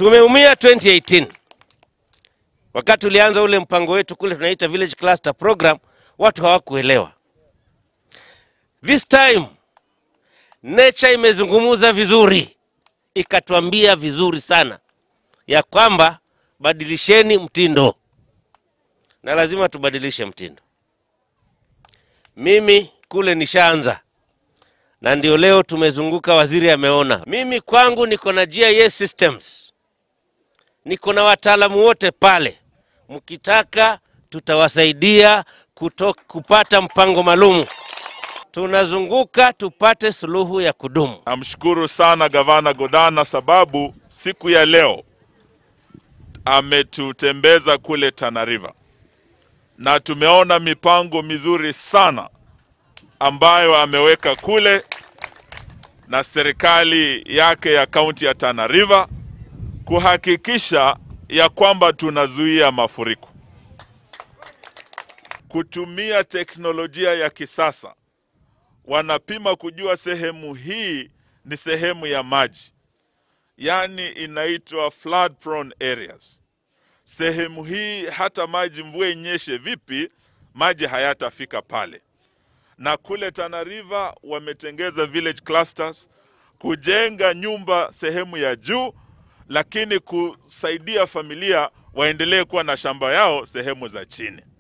Tumeumia 2018 wakati tulianza ule mpango wetu kule tunaita village cluster program, watu hawakuelewa. This time nature imezungumza vizuri, ikatuambia vizuri sana ya kwamba badilisheni mtindo, na lazima tubadilishe mtindo. Mimi kule nishaanza na ndio leo tumezunguka, waziri ameona. Mimi kwangu niko na GIS systems, niko na wataalamu wote pale, mkitaka tutawasaidia kuto, kupata mpango maalum. Tunazunguka tupate suluhu ya kudumu. Namshukuru sana Gavana Godana sababu siku ya leo ametutembeza kule Tana River na tumeona mipango mizuri sana ambayo ameweka kule na serikali yake ya kaunti ya Tana River kuhakikisha ya kwamba tunazuia mafuriko kutumia teknolojia ya kisasa. Wanapima kujua sehemu hii ni sehemu ya maji, yaani inaitwa flood prone areas. Sehemu hii hata maji mvua inyeshe vipi, maji hayatafika pale na kule Tana River wametengeza village clusters kujenga nyumba sehemu ya juu, lakini kusaidia familia waendelee kuwa na shamba yao sehemu za chini.